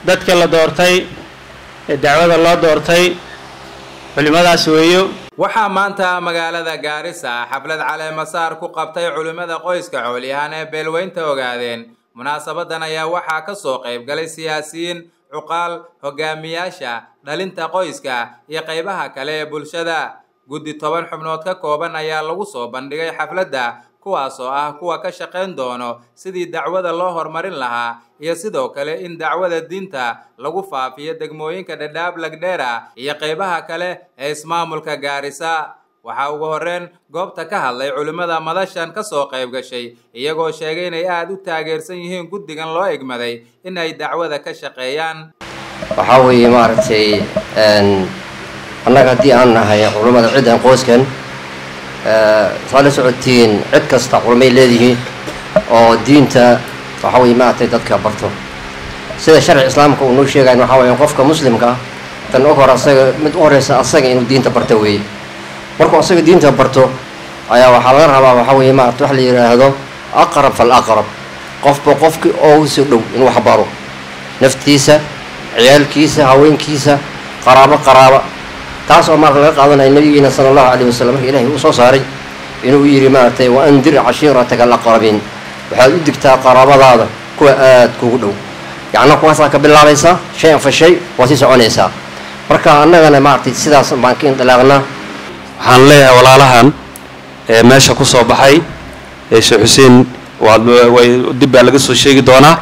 dadka la doortay ee dacwada loo doortay culimmadaas weeyo waxaa maanta magaalada gaarisa xaflad caleemasaar ku qabtay culimmada qoyska coolyahaan ee beelweynta ogaadeen munaasabadan ayaa waxaa ka soo qayb galay siyaasiyiin cuqaal hogaamiyaasha dhalinta qoyska iyo qaybaha kale ee bulshada guddi toban xubnood ka kooban ayaa lagu soo bandhigay xafladda kuwaas oo ah kuwa ka shaqayn doono sidii dacwada loo horumarin lahaa iyo sidoo kale in dacwada diinta lagu faafiyo degmooyinka dhadhaab lagdheera iyo qaybaha kale ee ismaamulka gaarisa waxaa ugu horreyn goobta ka hadlay culimmada madashan ka soo qayb gashay iyagoo sheegay inay aada u taageersan yihiin guddigan loo egmaday in ay dacwada ka shaqeeyaan waxaa weeye maaragtay annaga haddii aan nahay culummada ciddan qoyskan saa la socotiin cid kasta culumay leedihiin oo diinta waxaa weye maaragtay dadka barto sida sharci islaamka uu noo sheegayn waxaa weeye qofka muslimka ah tan og hor asaga mid u horeysa asaga inuu diinta barto weeye markuu asaga diinta barto ayaa waxaa laga rabaa waxaa weeye maarata wax la yidhaahdo aqrab fal aqrab qofba qofkii oogu soo dhow inuu wax baro naftiisa ciyaalkiisa haweenkiisa qaraabo qaraaba taas oo maarata laga qaadanaya nabigeena sala allahu calayh wasalam marka ilahay uu soo saaray inuu yidhi maaragtay wa andir cashiirataka alaqrabiin waxaad u digtaa qaraabadaada kuwa aada kugu dhow yacnaa kuwaasaa ka bilaabaysaa shay an fa shay waa sii soconaysaa marka annagana maaragtay sidaas baan ka indilaaqnaa waxaan leeyahay walaalahan ee meesha ku soo baxay ee sheekh xuseen waad way dib baa laga soo sheegi doonaa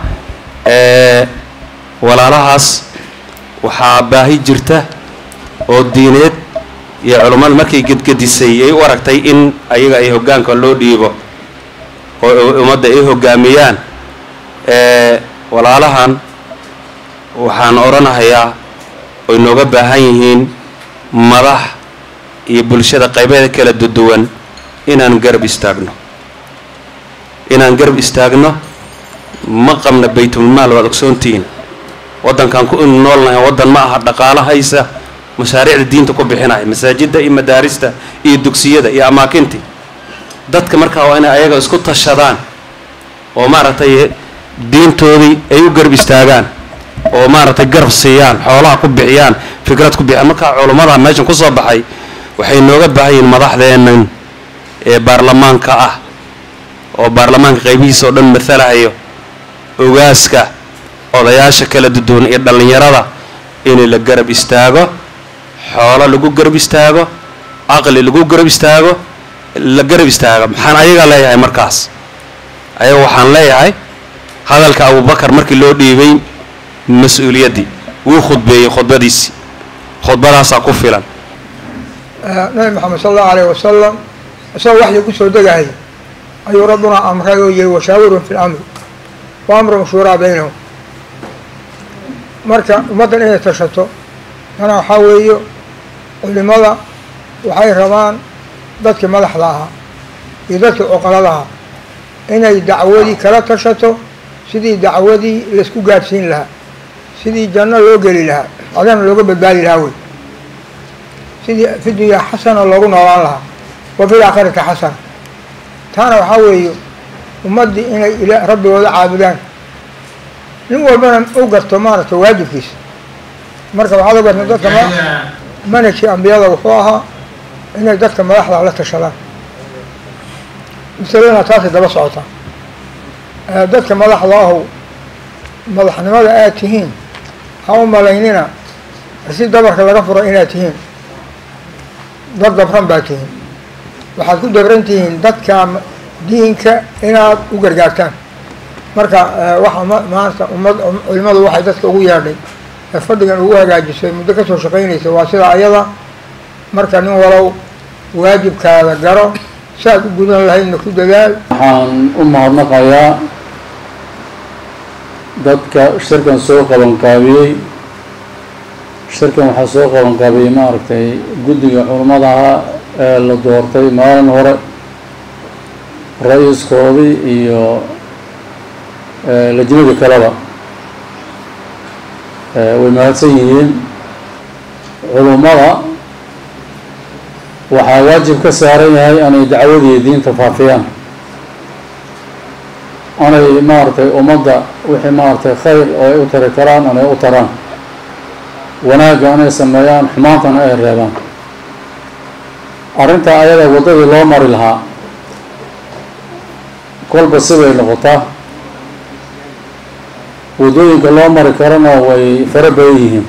walaalahaas waxaa baahi jirta oo diineed iyo culummada markay gedgedisay ay u aragtay in ayaga ay hoggaanka loo dhiibo oo ummadda ay hoggaamiyaan walaalahan waxaan odhanahayaa oy nooga baahan yihiin madax iyo bulshada qaybeeda kala duduwan inaan garab istaagno inaan garab istaagno ma qabna baytulmaal waad ogsoontihiin waddankan ku noolnahay waddan ma aha dhaqaalo haysa mashaariicda diinta ku bixinaya masaajidda iyo madaarista iyo dugsiyada iyo amaakintii dadka markaa waa inay ayaga isku tashadaan oo maaragtay diintoodii ay u garab istaagaan oo maaragtay garab siiyaan xoolaha ku bixiyaan fikrad ku bixiyaan markaa culummada meeshan ku soo baxay waxay nooga baahan yihiin madaxdeennan ee baarlamaanka ah oo baarlamaanka qaybihiisa oo dhan matalahayo ogaaska odayaasha kala duduwan iyo dhallinyarada in la garab istaago xoolo lagu garab istaago caqli lagu garab istaago la garab istaago maxaan ayaga leeyahay markaas ayaga waxaan leeyahay hadalka abubakar markii loo dhiibay mas-uuliyaddii wuu khudbeeyey khudbadiisii khudbadaasaa ku filan nabi maxamed sala allahu alayh wasalam isagoo waxyi ku soo degahay ayuu rabbuna amray oo yihi washaawirun fi lamri wa amrun shuuraa baynahum marka ummaddan inay tashato tana waxaa weeyo culimada waxay rabaan dadkii madaxda ahaa iyo dadkii cuqalada ahaa inay dacwadii kala tashato sidii dacwadii laisku gaadhsiin lahaa sidii janno loo geli lahaa adana looga badbaadi lahaa wey sidii fi dunyaa xasana loogu noolaan lahaa wa fil aakhirati xasana taana waxaa weeye ummaddii inay ila rabbigooda caabudaan nin walbana u garto maaragtay waajibkiisa marka waxaad u garta dadka manhajkii ambiyada wuxuu ahaa inay dadka madaxda la tashadaan masaladana taasay daba socotaa dadka madaxda ahow madaxnimada aad tihiin ha u malaynina si dabarka laga furo inaad tihiin dad dabran baa tihiin waxaad ku dabran tihiin dadka diinka inaad u gargaartaan marka waxa maanta ummad culimadu waxay dadka ugu yeedhay ee fadhigan ugu hagaajisay muddo kasoo shaqaynaysa waa sida ayada marka nin walow waajibkaada garo si aad u gudan lahaydna ku dadaal waxaan u mahadnaqayaa dadka shirkan soo qabanqaabiyey shirkan waxaa soo qabanqaabiyey maaragtay guddiga culimmadaha ee la doortay maalin hore ra-iiskoodii iyo lajnada kaleba way mahadsan yihiin culummada waxaa waajib ka saaran yahay inay dacwadii diinta faafiyaan anay maaragtay ummadda wixii maaragtay khayr oo ay u tari karaan anay u taraan wanaagga anay sameeyaan xumaantana ay reebaan arrintaa ayada waddadii loo mari lahaa kolba sibay noqotaa waddooyinka loo mari karana way fara badan yihiin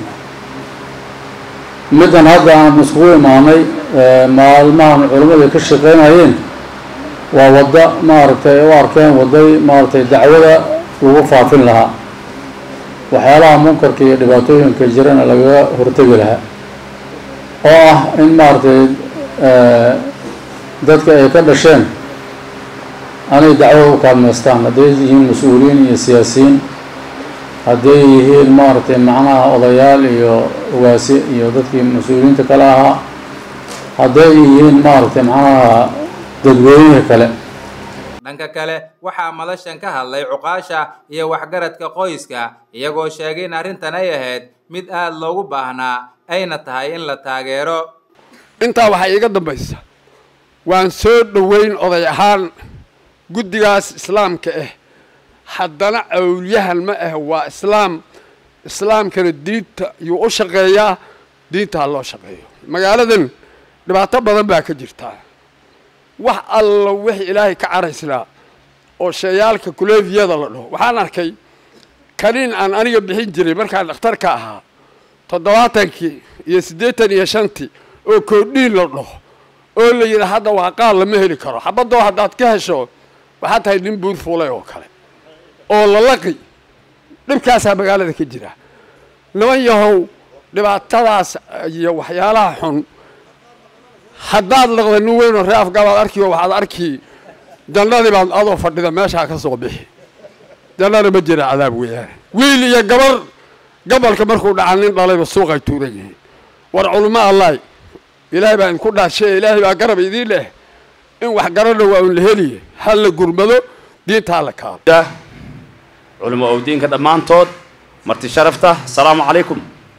middan hadda aan iskugu imaanay maalmahan culimmadu ay ka shaqeynayeen waa wadda maaragtay ay u arkeen wadday maaragtay dacwada lagu faafin lahaa waxyaalaha munkarka iyo dhibaatooyinka jirana lagaga hortegi lahaa oo ah in maaragtay dadka ay ka dhasheen anay dacwada u kaalmeystaan hadday yihiin mas-uuliyiin iyo siyaasiyiin hadday yihiin maaragtay macnaha odayaal iyo ogaasi iyo dadkii mas-uuliyiinta kale ahaa hadday yihiin maaragtay macnaha dadweynaha kale dhanka kale waxaa madashan ka hadlay cuqaasha iyo waxgaradka qoyska iyagoo sheegay in arrintan ay ahayd mid aada loogu baahnaa ayna tahay in la taageero intaa waxaa iiga dambaysa waan soo dhoweyn oday ahaan guddigaas islaamka ah haddana awliyahan ma ah waa islaam islaamkana diinta yuu u shaqeeyaa diinta ha loo shaqeeyo magaaladan dhibaato badan baa ka jirtaa wax alla wixii ilaahay ka caraysnaa oo sheeyaalka kuleefiyada la dhaho waxaan arkay kaniin aan aniga bixin jiray markaan dhakhtarka ahaa toddobaatankii iyo siddeetan iyo shantii oo koodhiin la dhaho oo la yidhi hadda waa qaal lama heli karo xabadoo haddaad ka hesho waxaad tahay nin buur fuulay oo kale oo lalaqi dhibkaasaa magaalada ka jira niman yahow dhibaatadaas iyo waxyaalaha xun haddaad laqda nin weynoo ree afgaabaad arkiyo waxaad arki jannadii baad adoo fadhida meeshaa ka soo bixi jannana ma jira cadaab weeyaane wiil iyo gabar gabalka markuu dhaca nin dhalayba suuqay tuuran yihiin war culimo allaay ilaahay baa idinku dhaashay ilaahay baa garab idiin leh in wax garana waa un la heliye ha la gurmado diinta ha la kaalo culimo owdiinka dhammaantood marti sharafta asalaamu calaykum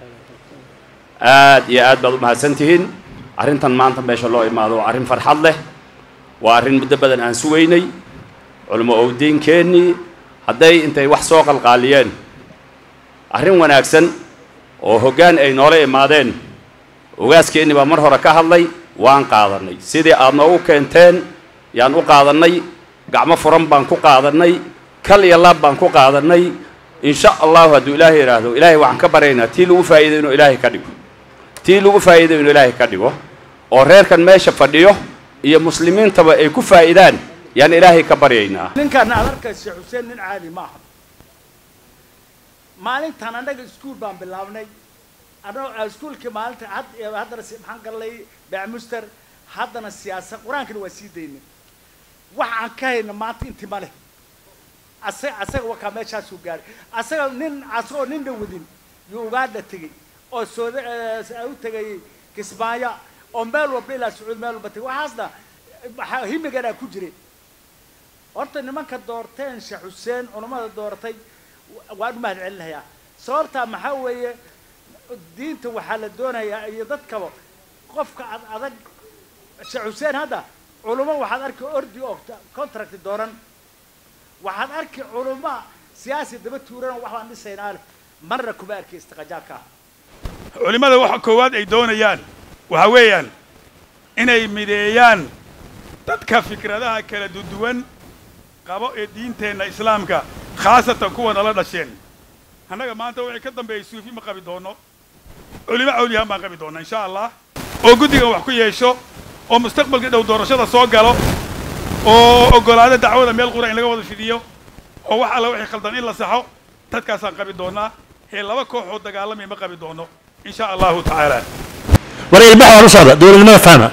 aad iyo aad baad u mahadsantihiin arrintan maanta meesha loo imaado waa arrin farxad leh waa arrin muddo badan aan sugaynay culimo owdiinkeennii hadday intay wax soo qalqaaliyeen arrin wanaagsan oo hoggaan ay noola imaadeen ogaaskeenni baa mar hore ka hadlay waan qaadannay sidii aad noogu keenteen yaan u qaadannay gacmo furan baan ku qaadannay kal iyo laab baan ku qaadannay insha allahu hadduu ilaahay yidhaahdo ilaahay waxaan ka baryaynaa tii lagu faa'iiday inuu ilaahay ka dhigo tii lagu faa'iiday inuu ilaahay ka dhigo oo reerkan meesha fadhiyo iyo muslimiintaba ay ku faa'idaan yaan ilaahay ka baryaynaa ninkaan aad arkaysa xuseen nin caadi ma aha maalintan annaga iskuul baan bilaabnay annago iskuulkii maalinta had haddana maxaan galnay bacmuster haddana siyaasa qur-aankana waa sii daynay waxa aan ka hayna maanta inti ma leh asaga asaga wakaa meeshaasuu gaaray asaga nin asagoo nin dhawadin yuu ugaadha tegey oo sooda u tegay kismaayo oo meel walba ilaa sacuud meel walba tegay waxaasna waxaa himiganaa ku jiray horta nimanka doorteen sheekh xuseen culammada dooratay waan u mahad celinayaa sababtaa maxaa weeye diinta waxaa la doonayaa iyo dadkaba qofka ad adag sheekh xuseen hadda culummo waxaad arki ordi oo contract dooran waxaad arki culummo siyaasi daba tuuran wax baan dhisaynaa leh marna kuma arki istiqajaabka ah culimmada waxa koowaad ay doonayaan waxa weeyaan inay mideeyaan dadka fikradaha kala duduwan qabo ee diinteenna islaamka khaasatan kuwa nala dhasheen annaga maanta wixii ka dambeeyay suufi ma qabi doono culimo cawliyahaan baan qabi doona insha allah oo guddigan wax ku yeesho oo mustaqbalka dhow doorashada soo galo oo oggolaado dacwada meel qura in laga wada fidiyo oo wax alla wixii khaldan in la saxo dadkaasaan qabi doonaa ee laba kooxood dagaalamay ma qabi doono in sha allahu tacaala war ilbax waan u socda dowladnimada fahma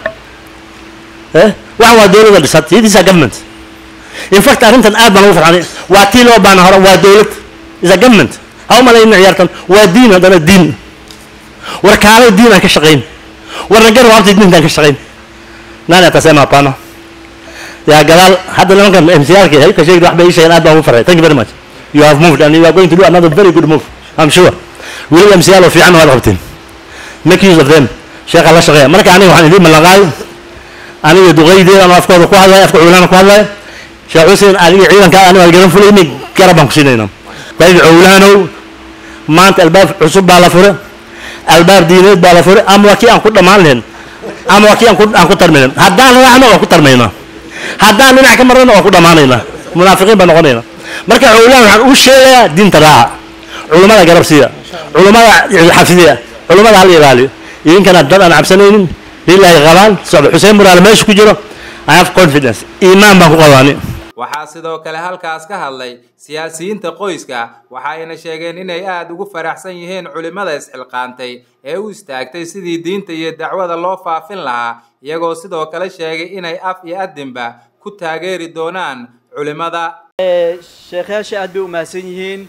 eh waxan waa dowladda dhisat it is a government in fact arrintan aad baan ugu farxanay waa tii loo baana hore waa dowlad is a government ha u malayna ciyaartan waa diin haddana diin war kaalo diin aan ka shaqayn warna gar waabta diintaan ka shaqayn nani atasema hapana ya gadaal hadda nimankan mcrk ka sheegi wax bay ii sheegeen aad baan ugu farxay thank you very much you have moved and you are going to do another very good move I'm sure weli mcl oo fiican waad qabteen make use of them sheekha la shaqeeya marka aniga waxaan idiin ballanqaaday aniga duqaydeeda ama afkooda ku hadlaya afka cuulana ku hadlaya sheekh xuseen adiga ciidankaa aniga aan garan fulayni garab baan ku siinaynaa dayid cowlaanow maanta albaab cusub baa la fure albaab diineed baa la fure ama waa kii aan ku dhammaan lahayn ama waa kii aan ku aan ku tarmaynan haddaan raacno waa ku tarmaynaa haddaan dhinac ka marnana waa ku dhammaanaynaa munaafiqiin baa noqonaynaa marka cowlaan waxaan u sheegayaa diinta raaca culummada garab siiya culummada xafidiya culummada hal ilaaliyo idinkana dad aan cabsanaynin lilaahi qabaan socda xuseen muraale meesha ku jiro i have confidence iimaan baan ku qabaani waxaa sidoo kale halkaas ka hadlay siyaasiyiinta qoyska waxayna sheegeen inay aada ugu faraxsan yihiin culimmada isxilqaantay ee u istaagtay sidii diinta iyo dacwada loo faafin lahaa iyagoo sidoo kale sheegay inay af iyo adinba ku taageeri doonaan culimmada sheekhayaasha aad bay u mahadsan yihiin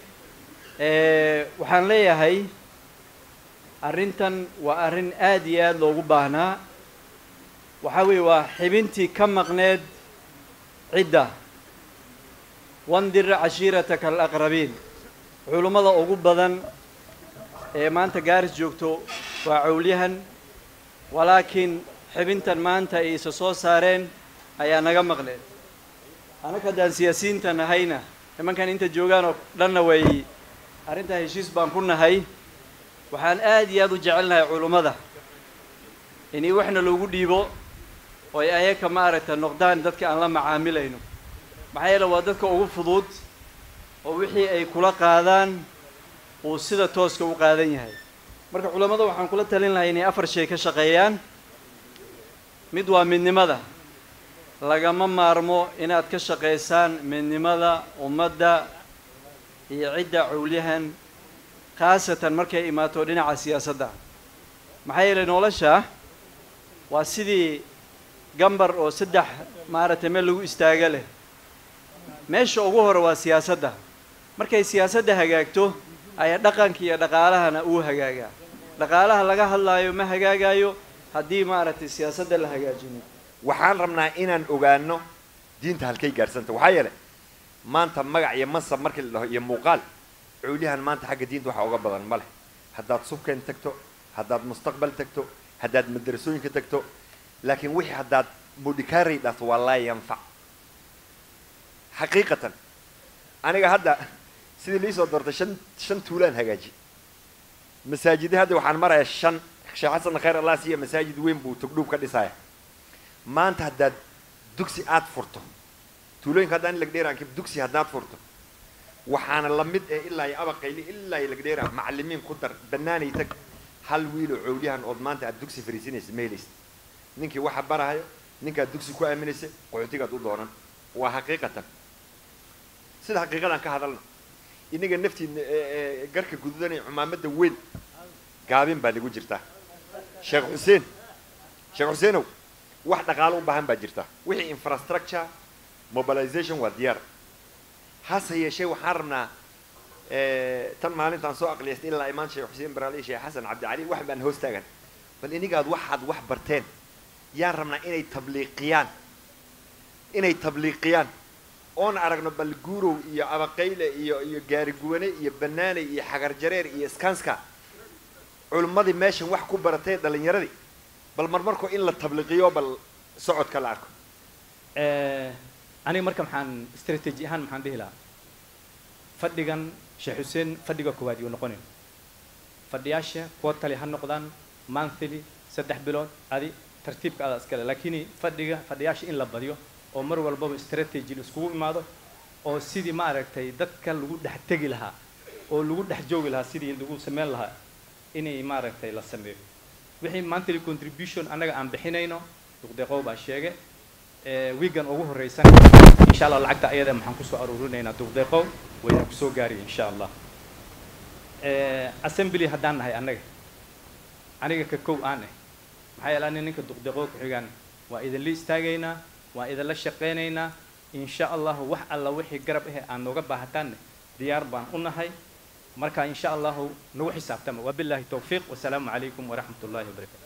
waxaan leeyahay arrintan waa arrin aad iyo aad loogu baahnaa waxaa weeye waa xibintii ka maqneed cidda wandir cashiirataka alaqrabiin culummada ugu badan ee maanta gaaris joogto waa cowlyahan walaakiin xibintan maanta ay isa soo saareen ayaa naga maqneed anaka haddaan siyaasiyiinta nahayna nimankan inta joogaan oo dhanna way arrintaa heshiis baan ku nahay waxaan aad iyo aad u jecelnahay culummada inay waxna loogu dhiibo oo ay ayaka maaragta noqdaan dadka aan la macaamilayno maxaa yeele waa dadka ugu fudud oo wixii ay kula qaadaan uu sida tooska u qaadan yahay marka culammada waxaan kula talin lahay inay afar shay ka shaqeeyaan mid waa midnimada lagama maarmo inaad ka shaqaysaan midnimada ummadda iyo cidda cowlyahan khaasatan markay imaato dhinaca siyaasadda maxaa yeelay nolosha waa sidii gambar oo saddex maaragtay meel lagu istaaga leh meesha ugu hore waa siyaasadda markay siyaasadda hagaagto ayaa dhaqanka iyo dhaqaalahana uu hagaagaa dhaqaalaha laga hadlaayo ma hagaagayo haddii maaragtay siyaasadda la hagaajino waxaan rabnaa inaan ogaano diinta halkay gaadhsanta waxaa yeelay maanta magac iyo mansab markii la dhaho iyo muuqaal cuulyahan maanta xagga diinta waxa uga badan ma leh haddaad subkeen tagto haddaad mustaqbal tagto haddaad madrasooyinka tagto laakiin wixii haddaad mudhikaaray dhahto waa laa yanfac xaqiiqatan aniga hadda sidii liisoo doortay shan shan tuulaan hagaaji masaajida hadda waxaan marayaa shan sheekh xasan khayr allah siiya masaajid weyn buu togdhuub ka dhisaya maanta haddaad dugsi aad furto tuulooyinka haddaan lagdheeraan dugsi haddaad furto waxaana la mid ee ilaa iyo abaqayli ilaa iyo lagdheera macallimiin ku dar bannaanay tag hal wiiloo cowlyahan ood maanta aad dugsi fariisinaysa ma helaysa ninkii waxa barahayo ninkaad dugsi ku aaminaysa qaxootigaad u doonan waa xaqiiqatan sida xaqiiqadan ka hadalna inaga naftiina garka gududanaya cumaamadda weyn gaabin baa nagu jirtaa sheekh xuseen sheekh xuseenow wax dhaqaalo u baahan baa jirta wixii infrastructure mobilization waa diyaar hase yeeshee waxaan rabnaa tan maalintaan soo aqliyaystay ilaa imaan sheekh xuseen baraali sheekh xasan cabdicali wax baan hoos taagan bal inigaad waxaad wax barteen yaan rabnaa inay tabliiqiyaan inay tabliiqiyaan oon aragno bal guurow iyo abaqayle iyo iyo gaariguwane iyo banaaney iyo xagar jareer iyo skanska culimmadii meeshan wax ku baratay dhalinyaradii bal marmarkoo in la tabliiqiyo bal socodka la arko aniga marka maxaan strategy ahaan maxaan dhihi lahaa fadhigan sheekh xuseen fadhiga koowaad yuu noqonayn fadhiyaasha kuwa tali ha noqdaan monthly saddex bilood adi tartiibka adaa iskale laakiin fadhiga fadhiyaasha in la badiyo oo mar walbaba strategy la iskugu imaado oo sidii maaragtay dadka lagu dhex tegi lahaa oo lagu dhex joogi lahaa sidii lagu sameyn lahaa inay maaragtay la sameeyo wixii monthly contribution annaga aan bixinayno duqdeeqow baa sheege wiigan ugu horreysan insha allah lacagta ayada maxaan kusoo aruurinaynaa duqdeeqow wayna kusoo gaariya insha allah assembly haddaan nahay annaga aniga ka kow aan ah maxaa yeele ani ninka duqdeeqow ku-xigaan waa idinla istaagaynaa waa idinla shaqaynaynaa insha allahu wax alla wixii garab ahe aan nooga baahataanne diyaar baan u nahay marka insha allahu nagu xisaabtama wabillahi towfiiq wasalaamu calaykum waraxmat ullahi wabarakatu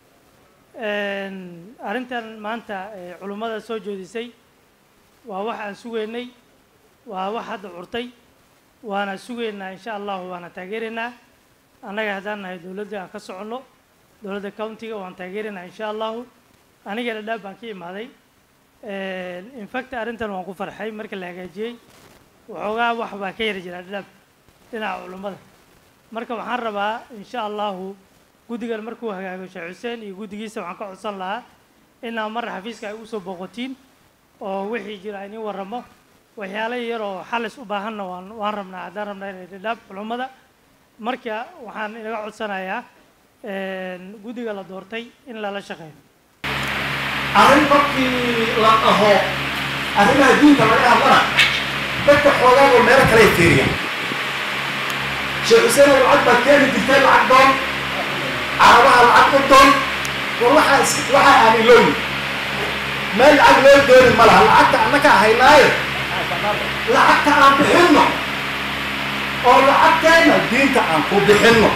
arrintan maanta culummada soo jeedisay waa wax aan sugaynay waa wax hadda curtay waana sugaynaa insha allahu waana taageeraynaa annaga haddaan nahay dowladda aan ka soconno dowladda countiga waan taageeraynaa insha allahu aniga dhadhaab baan ka imaaday infact arrintan waan ku farxay marka la hagaajiyey waxoogaa wax baa ka yari jira dhab dhinaca culummada marka waxaan rabaa insha allahu guddigan markuu hagaago sheekh xuseen iyo guddigiisa waxaan ka codsan lahaa inaa mar xafiiska ay usoo booqotiin oo wixii jira ay nin warramo waxyaalo yar oo xalis u baahanna waan waan rabnaa haddaan rabnaa inay dhadhaab culummada marka waxaan inaga codsanayaa guddiga la doortay in lala shaqeeyo arrin markii la dhaho arrimaha diinta laga hadlana dadka xoogaago meelo kale ay fiiriyaan sheekh xuseen oo lacag baad keeni jirtay lacag doon carabaha lacag u doon war waxaa is waxaa aanin looyi meel lacag loo dooni ma laha lacagta annaka haynaaye lacagta aan bixinno oo lacagteenna diinta aan ku bixinno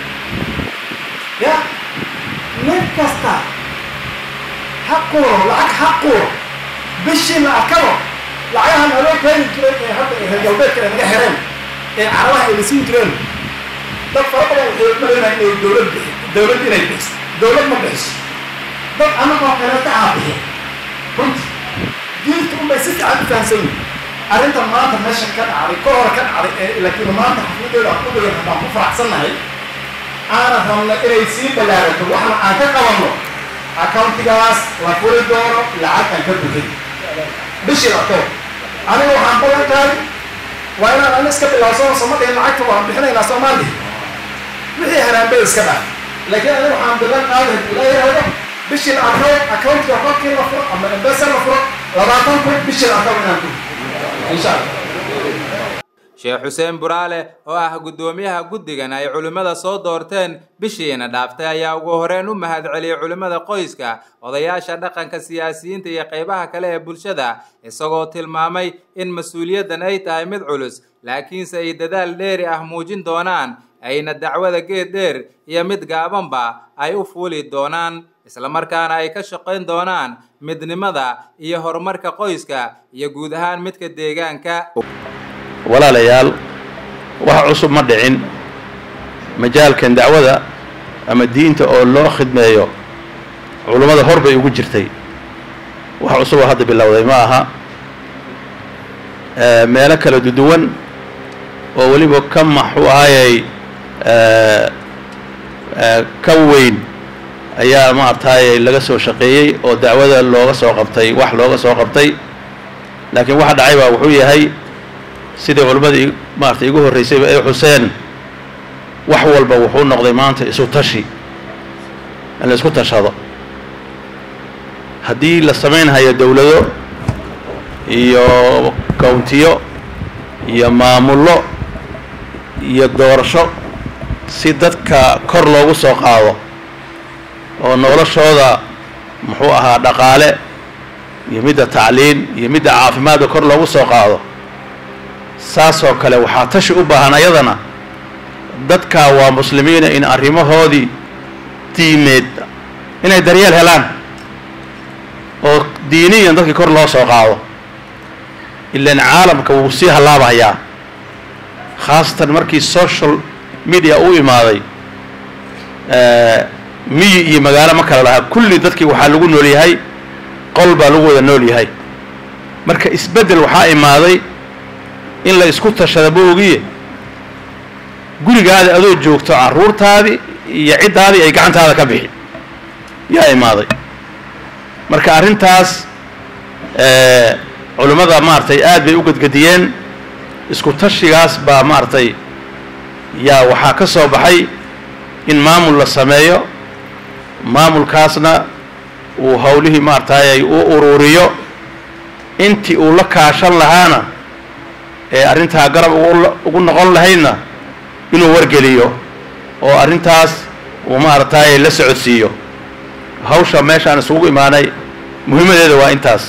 ya nin kasta ha quuro lacag ha quuro bishii la arkabo lacagaha naloo keeni jiray ee hadda ee reer galbeedka ay naga xireen ee carabaha ay la siin jireen dad fara badan waxay malaynaha inay dowlad bixi dowlad inay bixiso dowlad ma bixiso dad annagoo kaleeta aa bixi runti diinta unbay si fiican u fahamsan yihin arrintan maanta meesha ka dhacday ka hor ka dhacday ee laakiin maanta xafladeeda aan ku dhigan haddaan ku faraxsannahay aanan rabna inay sii ballaarato waxna aan ka qabanno accountigaas la furi doono lacag aan ka bixin bishii lato aniga waxaan ballan qaaday waa inaan ana iska bilaabsano soma dhihin lacagta waan bixinaynaa soomaali wixii haraanbay iska dhaaf laakiin aniga waxaan ballan qaaday la yidhaahdo bishii la arko accountiga qofkii la furo ama embesa la furo labaatan kun bishii la arko inaan ku insha allah sheekh xuseen buraale oo ah guddoomiyaha guddigan ay culimmada soo doorteen bishiina dhaaftay ayaa ugu horeen u mahadceliyey culimmada qoyska odayaasha dhaqanka siyaasiyiinta iyo qaybaha kale ee bulshada isagoo tilmaamay in mas-uuliyaddan ay tahay mid culus laakiinse ay dadaal dheeri ah muujin doonaan ayna dacwada geed dheer iyo mid gaabanba ay u fuuli doonaan islamarkaana ay ka shaqayn doonaan midnimada iyo horumarka qoyska iyo guud ahaan midka deegaanka walaalayaal wax cusub ma dhicin majaalkan dacwada ama diinta oo loo khidmeeyo culummada hor bay ugu jirtay wax cusub oo hadda bilowday ma aha meelo kala duduwan oo weliba ka maxuu ahaayey ka weyn ayaa maaragtaaye laga soo shaqeeyey oo dacwada looga soo qabtay wax looga soo qabtay laakiin waxa dhacay baa wuxuu yahay sidii culimmadii maarata igu horraysayba ay xuseen wax walba wuxuu noqday maanta isu tashi in la isku tashado haddii la samaynhayo dowlado iyo countiyo iyo maamullo iyo doorasho si dadka kor loogu soo qaado oo noloshooda muxuu ahaa dhaqaale iyo midda tacliin iyo midda caafimaadka kor loogu soo qaado saasoo kale waxaa tashi u baahan ayadana dadkaa waa muslimiina in arrimahoodii diimeed inay daryeel helaan oo diiniyan dadkii kor loo soo qaado ilaan caalamka wuu sii hallaabahayaa khaasatan markii social media u imaaday miyi iyo magaalo ma kala lahaa kulli dadkii waxaa lagu nool yahay qol baa lagu wada nool yahay marka isbeddel waxaa imaaday in la isku tashada ma ogiye gurigaada adoo joogto carruurtaadii iyo ciddaadii ay gacantaada ka bixi yaa imaaday marka arrintaas culimmada maaragtay aad bay u gedgediyeen isku tashigaas baa maaragtay yaa waxaa ka soo baxay in maamul la sameeyo maamulkaasna uu howlihii maaragtay u ururiyo intii uu la kaashan lahaana ee arrintaa garab ugu noqon lahaydna inuu wargeliyo oo arrintaas uu maaragtay la socodsiiyo hawsha meeshaan isugu imaanay muhiimadeeda waa intaas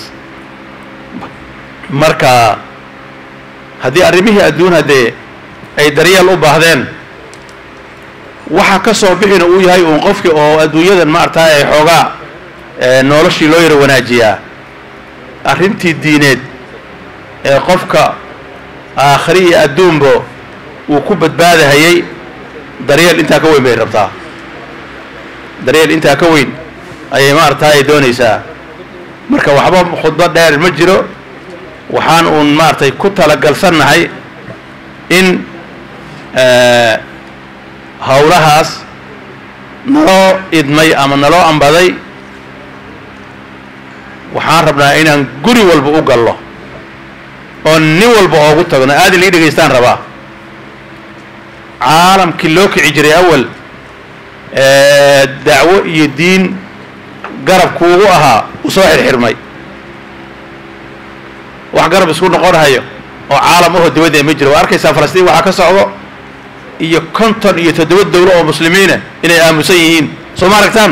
marka haddii arrimihii adduun haddee ay daryeel u baahdeen waxa ka soo bixina uu yahay uun qofkii oo adduunyadan maaragtay ay xoogaa noloshii loo yaro wanaajiyaa arrintii diineed ee qofka aakhiri iyo adduunba uu ku badbaadahayay daryeel intaa ka weyn bay rabtaa daryeel intaa ka weyn ayay maaragtay doonaysaa marka waxba khudbo dheer ma jiro waxaan uun maaragtay ku talagalsannahay in howlahaas naloo idmay ama naloo ambaday waxaan rabnaa inaan guri walba u gallo oo nin walba oogu tagno aadin lii dhegaystaan rabaa caalamkii loo kici jiray awal dacwo iyo diin garabkuugu ahaa u soo xirxirmay wax garab isku noqonahayo oo caalam ahoo dibadda ma jiro waa arkaysaa falastiin waxaa ka socdo iyo konton iyo toddoba dawlo oo muslimiina inay aamusan yihiin soo ma aragtaan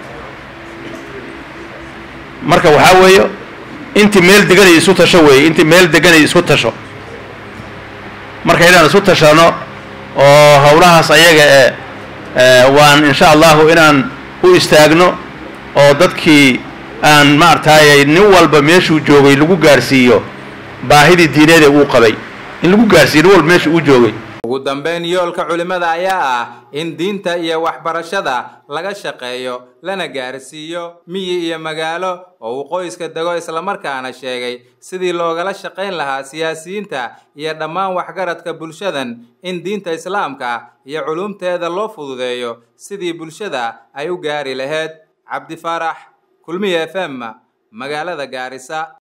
marka waxaa weeyo intii meel deganay isu tasho weeye intii meel deganay isku tasho marka inaan isku tashano oo howlahaas ayaga ee waan insha allahu inaan u istaagno oo dadkii aan maaragtaaye nin walba meeshuu joogay lagu gaarsiiyo baahidii diineed ee uu qabay in lagu gaarsiiyo nin walba meeshuu uu joogay ugu dambeyn yoolka culimmada ayaa ah in diinta iyo waxbarashada laga shaqeeyo lana gaarsiiyo miyi iyo magaalo oo uu qoyska dego islamarkaana sheegay sidii loogala shaqayn lahaa siyaasiyiinta iyo dhammaan waxgaradka bulshadan in diinta islaamka iyo culumteeda loo fududeeyo sidii bulshada ay u gaari lahayd cabdifaarax kulmiye f m magaalada gaarisa